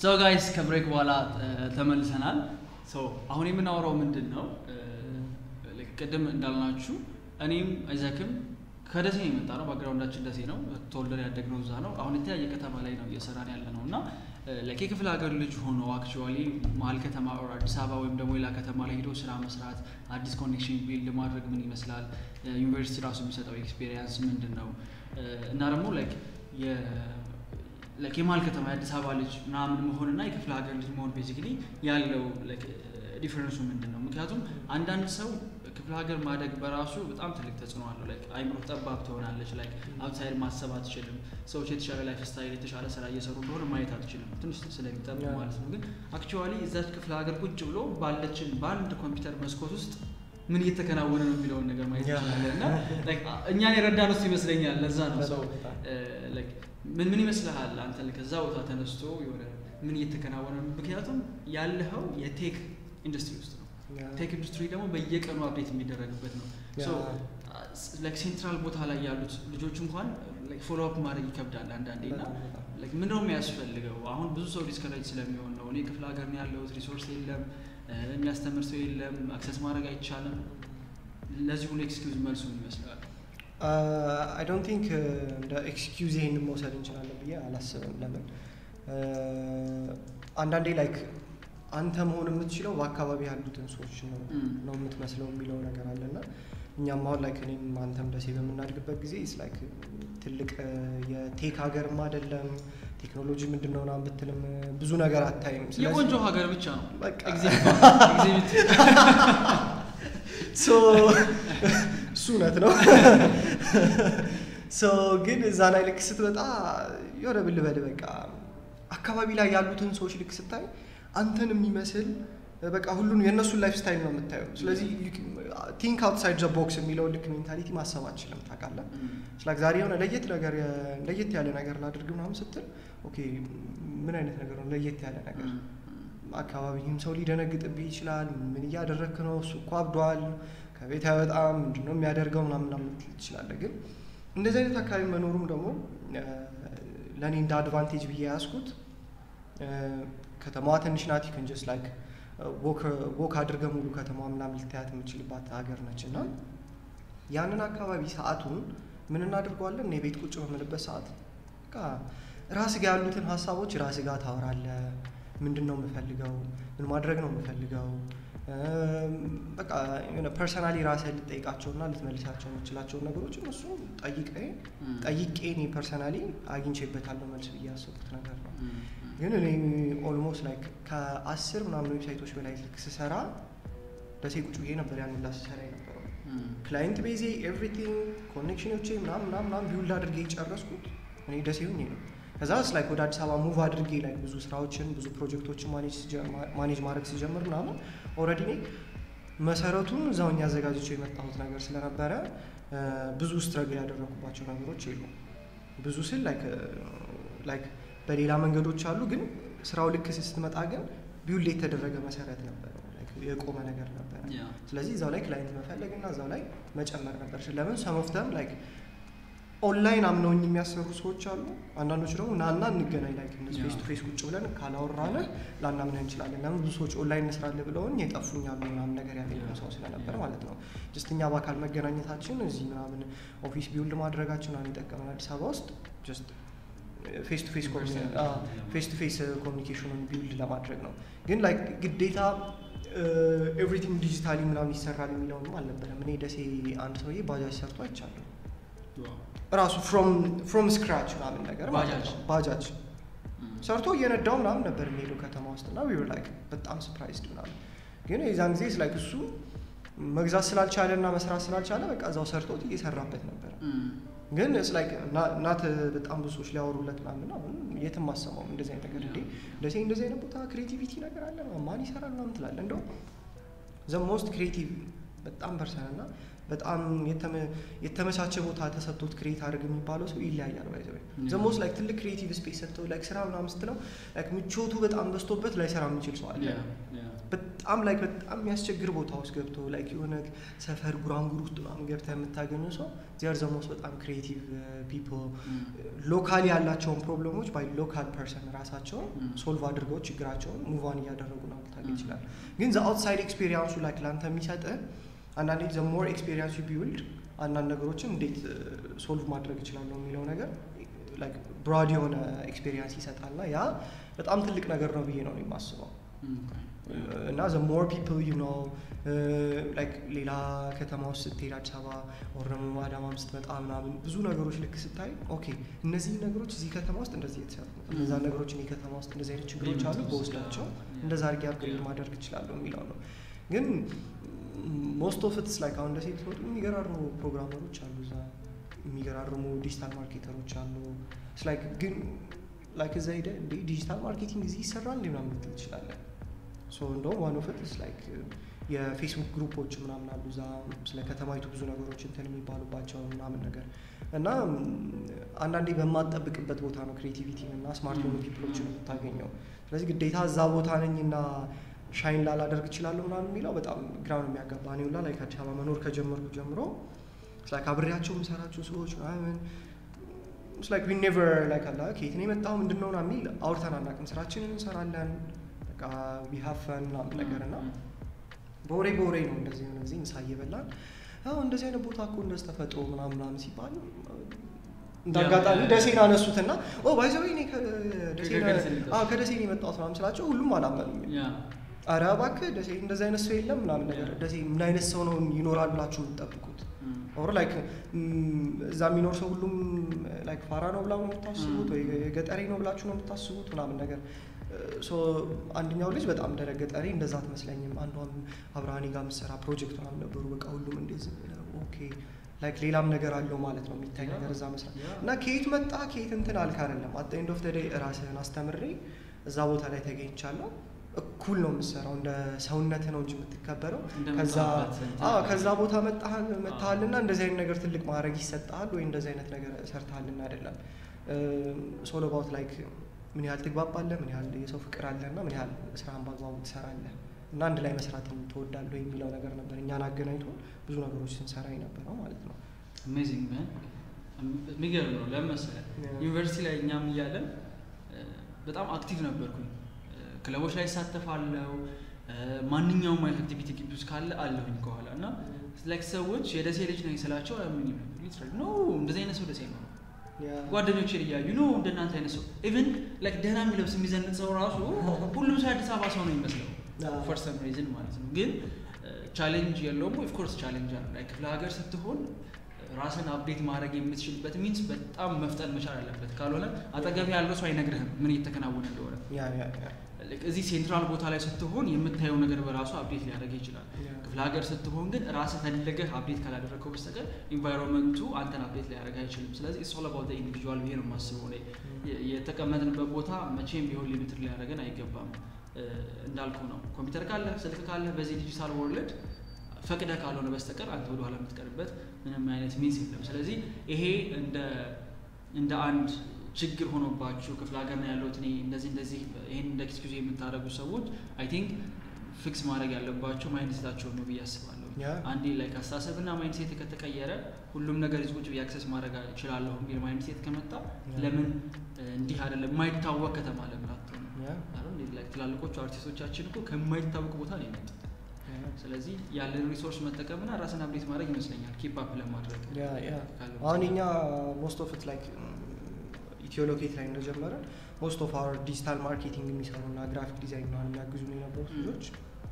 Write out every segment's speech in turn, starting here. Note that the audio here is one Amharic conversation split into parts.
ሰው ጋይስ ከብሬክ በኋላ ተመልሰናል። ሰው አሁን የምናወራው ምንድን ነው? ቅድም እንዳልናችሁ እኔም አይዛክም ከደሴ ነው የመጣ ነው። ባግራውንዳችን ደሴ ነው። ተወልደን ያደግነው እዛ ነው። አሁን የተለያየ ከተማ ላይ ነው እየሰራን ያለ ነው እና የክፍለ ሀገር ልጅ ሆኖ አክቹዋሊ መሀል ከተማ ኦር አዲስ አበባ ወይም ደግሞ ሌላ ከተማ ላይ ሄዶ ስራ መስራት፣ አዲስ ኮኔክሽን ቢልድ ማድረግ ምን ይመስላል፣ ዩኒቨርሲቲ ራሱ የሚሰጠው ኤክስፔሪየንስ ምንድን ነው እና ደግሞ የመሀል ከተማ የአዲስ አበባ ልጅ ምናምን መሆንና የክፍለ ሀገር ልጅ መሆን ቤዚክሊ ያለው ዲፈረንሱ ምንድን ነው? ምክንያቱም አንዳንድ ሰው ክፍለ ሀገር ማደግ በራሱ በጣም ትልቅ ተጽዕኖ አለው። ላይክ አይምሮ ጠባብ ትሆናለች። ላይክ አውትሳይድ ማሰብ አትችልም። ሰዎች የተሻለ ላይፍ ስታይል የተሻለ ስራ እየሰሩ እንደሆነ ማየት አትችልም፣ ትንሽ ስለሚጠብ ማለት ነው። ግን አክቹዋሊ እዛች ክፍለ ሀገር ቁጭ ብሎ ባለችን በአንድ ኮምፒውተር መስኮት ውስጥ ምን እየተከናወነ ነው የሚለውን ነገር ማየት ይችላለን። እና እኛን የረዳን ውስጥ ይመስለኛል። ለዛ ነው ሰው ምን ምን ይመስልሃል አንተ ከዛ ቦታ ተነስቶ የሆነ ምን እየተከናወነ ነው? ምክንያቱም ያለኸው የቴክ ኢንዱስትሪ ውስጥ ነው። ቴክ ኢንዱስትሪ ደግሞ በየቀኑ አፕዴት የሚደረግበት ነው። ሴንትራል ቦታ ላይ ያሉት ልጆች እንኳን ፎሎ አፕ ማድረግ ይከብዳል አንዳንዴ እና ምንድነው የሚያስፈልገው? አሁን ብዙ ሰው ዲስከሬጅ ስለሚሆን ነው። እኔ ክፍለ ሀገር ነው ያለሁት፣ ሪሶርስ የለም፣ የሚያስተምር ሰው የለም፣ አክሰስ ማድረግ አይቻልም። ለዚህ ሁሉ ኤክስኪውዝ መልሱ ምን ይመስላል? አይ ዶንት ቲንክ እንደ ኤክስኪውዝ ይሄንን መውሰድ እንችላለን ብዬ አላስብም። ለምን አንዳንዴ ላይክ አንተ መሆን የምትችለው በአካባቢ ያሉትን ሰዎች ነው ነው የምትመስለው የሚለው ነገር አለና እኛም አሁን ላይክ እኔም አንተም ደሴ በምናድግበት ጊዜ ስ ላይክ ትልቅ የቴክ ሀገርም አይደለም ቴክኖሎጂ ምንድን ነው ምናምን ብትልም ብዙ ነገር አታይም። የቆንጆ ሀገር ብቻ ነው እሱ እውነት ነው። ግን እዛ ላይ ልክ ስትመጣ የሆነ ብልበል በቃ አካባቢ ላይ ያሉትን ሰዎች ልክ ስታይ አንተን የሚመስል በቃ ሁሉን የእነሱን ላይፍ ስታይል ነው የምታየው። ስለዚህ ቲንክ አውትሳይድ ዘ ቦክስ የሚለው ልክ ሜንታሊቲ ማሰብ አችልም ታውቃለህ። ስላክ ዛሬ የሆነ ለየት ነገር ለየት ያለ ነገር ላድርግ ምናምን ስትል ኦኬ ምን አይነት ነገር ነው ለየት ያለ ነገር? አካባቢህም ሰው ሊደነግጥብህ ይችላል። ምን እያደረግክ ነው? እሱ እኮ አብዷል፣ ከቤት አይወጣም፣ ምንድን ነው የሚያደርገው ምናምን ምናምን ትችላለህ። ግን እንደዚህ አይነት አካባቢ መኖሩም ደግሞ ለእኔ እንደ አድቫንቴጅ ብዬ ያዝኩት ከተማዋ ትንሽ ናት። ይክን ጀስት ላይክ ወክ አድርገህ ሙሉ ከተማዋ ምናምን ልታያት የምችልባት ሀገር ነች እና ያንን አካባቢ ሰዓቱን ምን እናድርገዋለን? እኔ ቤት ቁጭ በምልበት ሰዓት ራስ ጋር ያሉትን ሀሳቦች ራስ ጋር ታወራለህ። ምንድን ነው የምፈልገው? ምን ማድረግ ነው የምፈልገው? በቃ የሆነ ፐርሰናሊ ራስህን ልጠይቃቸውና ልትመልሳቸው የምችላቸውን ነገሮች እነሱ ጠይቄ ጠይቄ እኔ ፐርሰናሊ አግኝቼበታለሁ መልስ ብዬ ያሰብኩት ነገር ነው። ግን እኔ ኦልሞስት ላይክ ከአስር ምናምን ዌብሳይቶች በላይ ልክ ስሰራ ደሴ ቁጭ ብዬ ነበር ያን ሁላ ስሰራ የነበረው። ክላይንት ቤዜ ኤቭሪቲንግ ኮኔክሽኖቼ ምናምን ምናምን ምናምን ቢውልድ አድርጌ የጨረስኩት እኔ ደሴ ሁኜ ነው። ከዛ ስ ላይክ ወደ አዲስ አበባ ሙቭ አድርጌ ላይ ብዙ ስራዎችን ብዙ ፕሮጀክቶችን ማኔጅ ማድረግ ሲጀምር ምናምን ኦልሬዲ እኔ መሰረቱን እዛውኝ አዘጋጅቼ የመጣሁት ነገር ስለነበረ ብዙ ስትረግል ያደረኩባቸው ነገሮች የሉም። ብዙ ስል ላይክ በሌላ መንገዶች አሉ፣ ግን ስራው ልክ ስትመጣ ግን ቢውል የተደረገ መሰረት ነበር፣ የቆመ ነገር ነበር። ስለዚህ እዛው ላይ ክላይንት መፈለግ እና እዛው ላይ መጨመር ነበር። ለምን ሰሞፍተም ላይክ ኦንላይን አምነውኝ የሚያሰሩ ሰዎች አሉ። አንዳንዶች ደግሞ ናና እንገናኝ ላይ ፌስ ቱ ፌስ ቁጭ ብለን ካላወራንህ ላናምንህ እንችላለን። ለምን ብዙ ሰዎች ኦንላይን እንስራለን ብለውኝ የጠፉኝ አሉ ምናምን ነገር ያገኘው ሰው ስለነበር ማለት ነው። ጀስት እኛ በአካል መገናኘታችን እዚህ ምናምን ኦፊስ ቢውልድ ማድረጋችን ምናምን የጠቀመን አዲስ አበባ ውስጥ ጀስት ፌስ ቱ ፌስ ፌስ ቱ ፌስ ኮሚኒኬሽኑን ቢውልድ ለማድረግ ነው። ግን ላይክ ግዴታ ኤቭሪቲንግ ዲጂታሊ ምናምን ይሰራል የሚለውንም አልነበረም። እኔ ደሴ አንድ ሰውዬ ባጃጅ ሰርቶ አይቻለሁ ራሱ ፍሮም ስክራች ምናምን ነገር ባጃጅ ሰርቶ እየነዳው ምናምን ነበር የሚሄደው ከተማ ውስጥ እና ዊር ላይክ በጣም ሰርፕራይዝድ ምናምን። ግን የዛን ጊዜ ላይክ እሱ መግዛት ስላልቻለ እና መስራት ስላልቻለ በቃ እዛው ሰርቶት እየሰራበት ነበረ። ግን ላይክ እናት በጣም ብዙ ሰዎች ሊያወሩለት ምናምን አሁን የትም አሰማውም እንደዚህ አይነት ነገር እንዴ እንደዚህ እንደዚህ አይነት ቦታ ክሬቲቪቲ ነገር አለ ማን ይሰራል ምናምን ትላለህ። እንደው ዘ ሞስት ክሬቲቭ በጣም ፐርሰን እና በጣም የተመ- የተመቻቸ ቦታ ተሰጥቶት ክሬት አድርግ የሚባለው ሰው ይለያያል። ባይዘ Yeah. ዘሞስ ላይክ ትልቅ ክሬቲቭ ስፔስ ሰጥተው ላይክ ስራ ምናምን ስትለው ላይክ ምቾቱ በጣም በዝቶበት ላይሰራ የሚችል ሰው አለ። ያ ያ በጣም ላይክ በጣም የሚያስቸግር ቦታ ውስጥ ገብቶ ላይክ የሆነ ሰፈር ጉራንጉር ውስጥ ምናምን ገብተህ የምታገኘው ሰው ዚያር ዘሞስ በጣም ክሬቲቭ ፒፕል ሎካሊ ያላቸውን ፕሮብለሞች ባይ ሎካል ፐርሰን ራሳቸውን Mm. ሶልቭ አድርገው ችግራቸውን ሙቫን እያደረጉ ነው ልታገኝ Mm. ይችላል። ግን ዘ አውትሳይድ ኤክስፔሪንሱ ላይክ ለአንተ የሚሰጥህ አንዳንዴ ዘ ሞር ኤክስፔሪንስ ቢውልድ አንዳንድ ነገሮችን እንዴት ሶልቭ ማድረግ እችላለሁ የሚለው ነገር ላይክ ብራድ የሆነ ኤክስፔሪንስ ይሰጣል እና ያ በጣም ትልቅ ነገር ነው ብዬ ነው የማስበው። እና ዘ ሞር ፒፕል ዩ ኖ ላይክ ሌላ ከተማ ውስጥ ስትሄድ አዲስ አበባ ወር ደግሞ አዳማም ስትመጣ ምናምን ብዙ ነገሮች ልክ ስታይ ኦኬ እነዚህ ነገሮች እዚህ ከተማ ውስጥ እንደዚህ የተሰሩ ነው፣ እነዛ ነገሮች እኔ ከተማ ውስጥ እንደዚህ አይነት ችግሮች አሉ፣ በውስጣቸው እንደዛ አድርጌ አፕግሬድ ማድረግ እችላለሁ የሚለው ነው። ግን ሞስት ኦፍ ኢትስ ላይክ አሁን ደሴ ብትመጡ የሚገራርሙ ፕሮግራመሮች አሉ፣ እዛ የሚገራርሙ ዲጂታል ማርኬተሮች አሉ። ላይክ ግን ላይክ እዛ ሄደህ እንዴ ዲጂታል ማርኬቲንግ እዚህ ይሰራል እንዴ ምናምን ልትል ትችላለህ። ሶ እንደውም ዋን ኦፍ ኢትስ ላይክ የፌስቡክ ግሩፖች ምናምን አሉ እዛ ስለ ከተማይቱ ብዙ ነገሮች እንትን የሚባሉባቸው ምናምን ነገር እና ም፣ አንዳንዴ በማጠብቅበት ቦታ ነው ክሬቲቪቲን እና ስማርት የሆኑ ፒፕሎችን የምታገኘው። ስለዚህ ግዴታ እዛ ቦታ ነኝ እና ሻይን ላላደርግ እችላለሁ ምናምን የሚለው በጣም ግራ ነው የሚያጋባ። እኔ ሁላ ላይክ አዲስ አበባ መኖር ከጀመርኩ ጀምሮ ላይክ አብሬያቸው የምሰራቸው ሰዎች ምናምን ላይክ ዊ ኔቨር ላይክ አላ ከየት ነው የመጣው ምንድን ነው ምናምን የሚል አውርተን አናውቅም። ስራችንን እንሰራለን በቃ ዊ ሃቭ ፈን ምናምን ነገር እና በወሬ በወሬ ነው እንደዚህ የሆነ ጊዜ ምሳ እየበላን አዎ እንደዚህ አይነት ቦታ እኮ እንደዚህ ተፈጥሮ ምናምን ምናምን ሲባል እንደ ያ- አጋጣሚ ያ- ደሴን አነሱትና ኦ ባይዘዌ እኔ ከደሴ ነው- ከደሴ ነው የመጣሁት። አዎ ከደሴ ነው የመጣሁት ምናምን ስላቸው ሁሉም አላመኑኝም። አረ እባክህ ደሴ እንደዚህ አይነት ሰው የለም ምናምን ነገር ያ። ደሴ ምን አይነት ሰው ነው ይኖራል ብላችሁ የምትጠብቁት? ኦር ላይክ እዛ የሚኖር ሰው ሁሉም ላይክ ፋራ ነው ብላ ነው የምታስቡት ወይ ገጠሬ ነው ብላችሁ ነው የምታስቡት ምናምን ነገር ሶ አንደኛው ልጅ በጣም ደረቅ ገጠሬ እንደዛ አትመስለኝም። አንዷም አብርሃኔ ጋር የምትሰራ ፕሮጀክት ምናምን ነበሩ። በቃ ሁሉም እንደዚህ ኦኬ ላይክ ሌላም ነገር አለው ማለት ነው የሚታይ ነገር እዛ መስራት ያ። እና ከየት መጣ ከየት እንትን አልክ አይደለም። አት ኤንድ ኦፍ ደ ዴይ ራስህን አስተምሬ እዛ ቦታ ላይ ተገኝቻለሁ። እኩል ነው የምትሰራው፣ እንደ ሰውነትህ ነው እንጂ የምትከበረው ከዛ እንደመጣህበት እንትን አዎ ከዛ ቦታ መጣሃል መጥተሃልና እንደዚህ አይነት ነገር ትልቅ ማድረግ ይሰጥሃል ወይ እንደዚህ አይነት ነገር ሰርተሃልና አይደለም። ሶል አባውት ላይክ ምን ያህል ትግባባለህ፣ ምን ያህል የሰው ፍቅር አለህ እና ምን ያህል ስራህን በአግባቡ ትሰራለህ እና አንድ ላይ መስራትን ትወዳለህ የሚለው ነገር ነበር እኛን አገናኝቶ ብዙ ነገሮች ስንሰራ የነበረው ማለት ነው። አሜዚንግ ማን የሚገርም ነው። ለምን መሰለህ Yeah. ዩኒቨርሲቲ ላይ እኛም እያለን እ፣ በጣም አክቲቭ ነበርኩኝ። እ፣ ክለቦች ላይ እሳተፋለሁ። እ፣ ማንኛውም አይነት አክቲቪቲ ግቢ ውስጥ ካለ አለሁኝ ከኋላ እና ላይክ ሰዎች የደሴ ልጅ ነኝ ስላቸው ምን ኖ እንደዚህ አይነት ሰው ደሴ ነው ጓደኞችን እያዩ ኖ እንደናንተ አይነት ሰው ኢቨን ላይክ ደህና የሚለብስ የሚዘንጥ ሰው ራሱ ሁሉም ሰው የአዲስ አበባ ሰው ነው የሚመስለው አዎ። ፎር ሰም ሪዝን ማለት ነው። ግን ቻሌንጅ የለውም። ኦፍኮርስ ቻሌንጅ አለ። ላይ ክፍለ ሀገር ስትሆን ራስን አፕዴት ማድረግ የምትችልበት ሚንስ በጣም መፍጠን መቻል አለበት። ካልሆነ አጠገብ ያለው ሰው አይነግርህም ምን እየተከናወነ እንደሆነ። ያ ያ ያ ልክ እዚህ ሴንትራል ቦታ ላይ ስትሆን የምታየው ነገር በራሱ አፕዴት ሊያደርግ ይችላል። ያ ክፍለ ሀገር ስትሆን ግን ራስህ ፈልገህ አፕዴት ካላደረግከው በስተቀር ኢንቫይሮንመንቱ አንተን አፕዴት ሊያደርግ አይችልም። ስለዚህ ኢትስ ኦል አባውት ኢንዲቪጁዋል ብዬ ነው የማስበው። እኔ የ- የተቀመጥንበት ቦታ መቼም ቢሆን ሊሚትድ ሊያደርገን አይገባም። እ፣ እንዳልኩህ ነው ኮምፒውተር ካለ ስልክ ካለ በዚህ ዲጂታል ወርልድ ፈቅደህ ካልሆነ በስተቀር አንተ ወደኋላ የምትቀርበት ምንም አይነት ሚንስ የለም። ስለዚህ ይሄ እንደ እንደ አንድ ችግር ሆኖባችሁ ክፍለ ሀገር ነው ያለሁት እኔ እንደዚህ እንደዚህ ይህን እንደ ኤክስኪውዝ የምታደርጉ ሰዎች አይ ቲንክ ፊክስ ማድረግ ያለባቸው ማይንድ ሴታቸውን ነው ብዬ አስባለሁ። ያ አንዴ ላይ አስተሳሰብና ማይንድ ሴት ከተቀየረ ሁሉም ነገር እዚህ ቁጭ ብዬ አክሰስ ማድረግ እችላለሁ የሚል ማይንድ ሴት ከመጣ ያ። ለምን እ፣ እንዲህ አይደለም የማይታወቅ ከተማ ለምን አትሆንም? ያ አይደል? እንዴት ላይ ትላልቆቹ አርቲስቶቻችን እኮ ከማይታወቅ ቦታ ነው የመጡት። ያ ስለዚህ ያለን ሪሶርስ መጠቀምና ራስን አፕዴት ማድረግ ይመስለኛል ኪፕ አፕ ለማድረግ ያ ያ ካለው አሁን እኛ ሞስት ኦፍ ኢት ላይክ ኢትዮ ሎኬት ላይ እንደጀመረ ሞስት ኦፍ አወር ዲጂታል ማርኬቲንግ የሚሰሩ እና ግራፊክ ዲዛይን ምናምን የሚያግዙ ነው የነበሩት Mm. ልጆች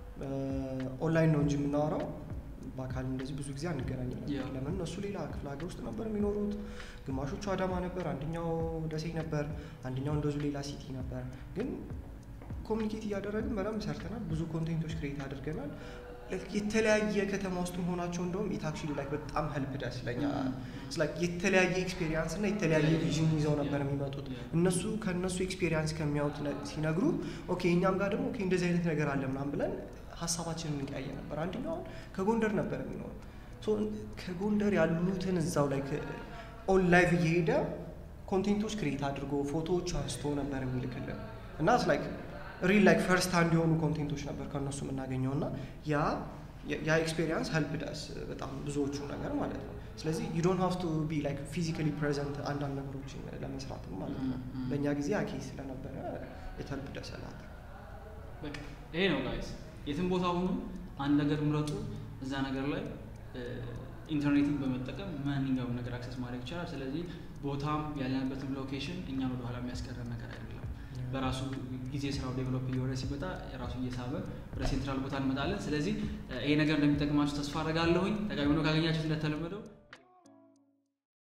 ኦንላይን ነው እንጂ የምናወራው በአካል እንደዚህ ብዙ ጊዜ አንገናኝም ነበር። Yeah. ለምን እነሱ ሌላ ክፍለ ሀገር ውስጥ ነበር የሚኖሩት። ግማሾቹ አዳማ ነበር፣ አንደኛው ደሴ ነበር፣ አንደኛው እንደዚሁ ሌላ ሲቲ ነበር። ግን ኮሚኒኬት እያደረግን በደንብ ሰርተናል። ብዙ ኮንቴንቶች ክሬት አድርገናል። Like የተለያየ ከተማ ውስጥ መሆናቸው እንደውም ኢት አክቹዋሊ ላይክ በጣም ሄልፕ ደስ ለኛ It's like የተለያየ ኤክስፔሪንስ እና የተለያየ ቪዥን ይዘው ነበር የሚመጡት። እነሱ ከእነሱ ኤክስፔሪንስ ከሚያዩት ነ- ሲነግሩ ኦኬ እኛም ጋር ደግሞ ኦኬ እንደዚህ አይነት ነገር አለ ምናምን ብለን ሀሳባችንን እንቀያየ ነበር። አንደኛው አሁን ከጎንደር ነበር የሚኖረው ሶ ከጎንደር ያሉትን እዛው ላይ ኦን ላይቭ እየሄደ ኮንቴንቶች ክሬት አድርጎ ፎቶዎች አንስቶ ነበር የሚልክልን እና ላይክ ሪል ላይክ ፈርስት ሃንድ የሆኑ ኮንቴንቶች ነበር ከእነሱ የምናገኘው እና ያ ያ ኤክስፔሪንስ ሄልፕ ዳስ በጣም ብዙዎቹ ነገር ማለት ነው። ስለዚህ ዩ ዶንት ሃቭ ቱ ቢ ላይክ ፊዚካሊ ፕሬዘንት አንዳንድ ነገሮችን ለመስራትም ማለት ነው። Mm, mm. በእኛ ጊዜ አኬ ስለነበረ የተልፕ ደሰላት በቃ ይሄ ነው ጋይስ። የትም ቦታ ሁኑ አንድ ነገር ምረጡ። እዛ ነገር ላይ ኢንተርኔትን በመጠቀም ማንኛውም ነገር አክሰስ ማድረግ ይቻላል። ስለዚህ ቦታም ያለንበትም ሎኬሽን እኛን ወደኋላ የሚያስቀረን ነገር አይደለም። በራሱ ጊዜ ስራው ዴቨሎፕ እየሆነ ሲመጣ የራሱ እየሳበ ወደ ሴንትራል ቦታ እንመጣለን። ስለዚህ ይሄ ነገር እንደሚጠቅማችሁ ተስፋ አደርጋለሁኝ። ጠቃሚ ሆኖ ካገኛችሁት እንደተለመደው